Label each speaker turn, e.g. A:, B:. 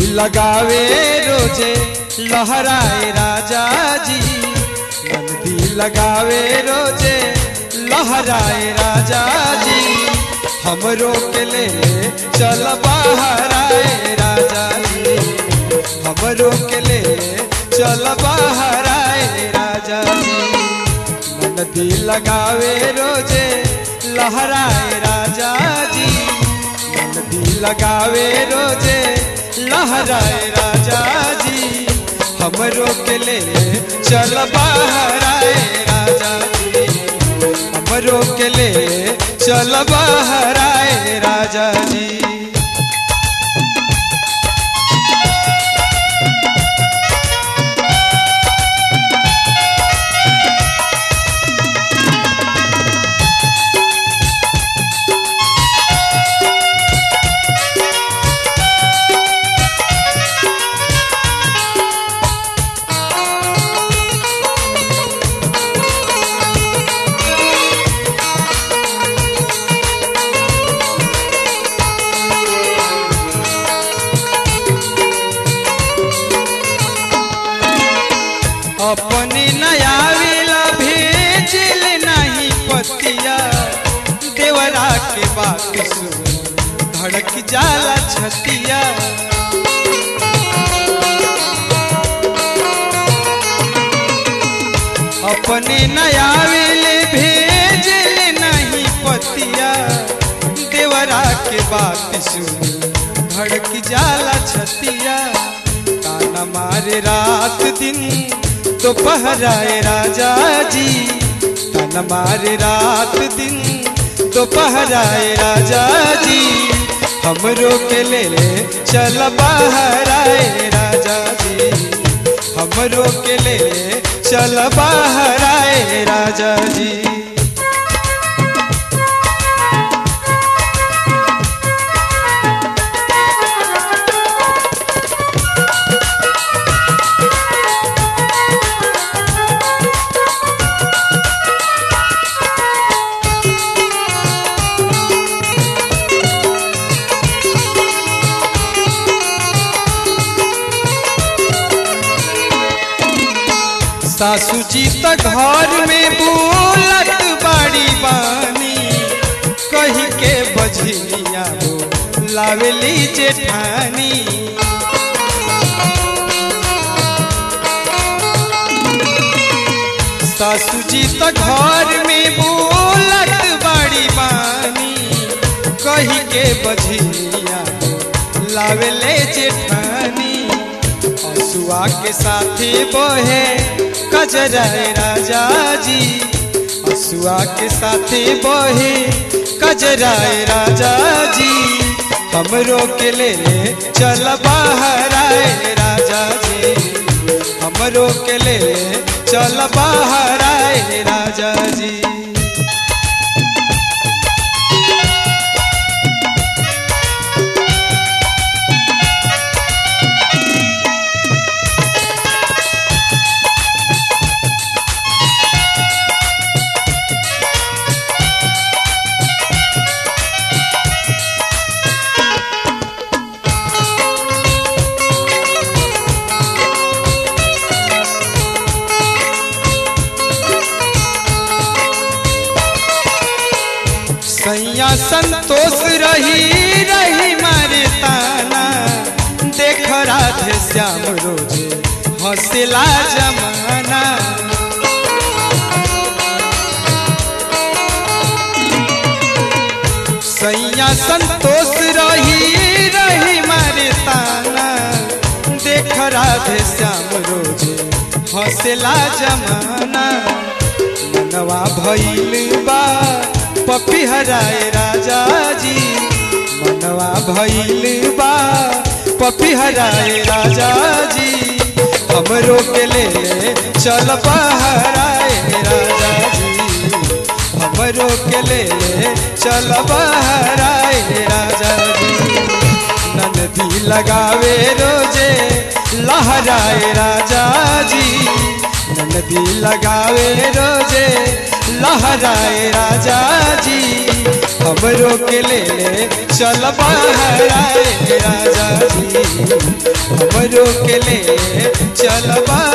A: लगावे रोजे लहराए राजा जी नंदी लगावे रोजे लहराए राजा जी हमरो के ले चल बाहर आए राजा जी हमरो के ले चल बाहर आए राजा जी नदी लगावे रोजे लहराए राजा जी नदी लगावे रोजे लहराए राजा जी हमरो के ले चल बाहर आए राजा जी हमरो के ले चल बाहर आए राजा जी अपने नयाविला भेजिल नहीं पतिया देवरा के बात सुन धड़क जाला छतिया अपने नयाविल भेजिल नहीं पतिया देवरा के बात सुन धड़क जाला छतिया ताना मारे रात दिन दोपहराए राजा जी तन मारे रात दिन दोपहराए राजा जी हमरो के ले ले चल बाहर आए राजा जी हमरो के ले ले चल बाहर आए राजा जी सासू जी त घर में बोलत बाड़ी बानी कही के बजनिया वो लावेली जेठानी सासू जी त घर में बोलत बाड़ी बानी कही के बजनिया वो लावेले जेठानी हसुआ के साथी बहे कजराए राजा जी हसुआ के साथी बहे कजराए राजा जी हमरो के ले ले चल बाहर आए राजा जी हमरो के ले ले चल बाहर आए राजा जी सैया संतोष रही रही मारे ताना देख राधे श्याम रोजे हंसला जमाना सैया संतोष रही रही मारे ताना देख राधे श्याम रोजे हंसला जमाना मनवा भइल बा पपी हराए राजा जी मनवा भइल बा पपी हराए राजा जी हमरो के ले ले चल बहराए राजा जी हमरो के ले ले चल बहराए राजा जी नदी लगावे रोजे लहराए राजा जी नदी लगावे रोजे लहराए राजा जी हमरो के ले ले चल बहराए राजा जी हमरो के ले ले चल बहराए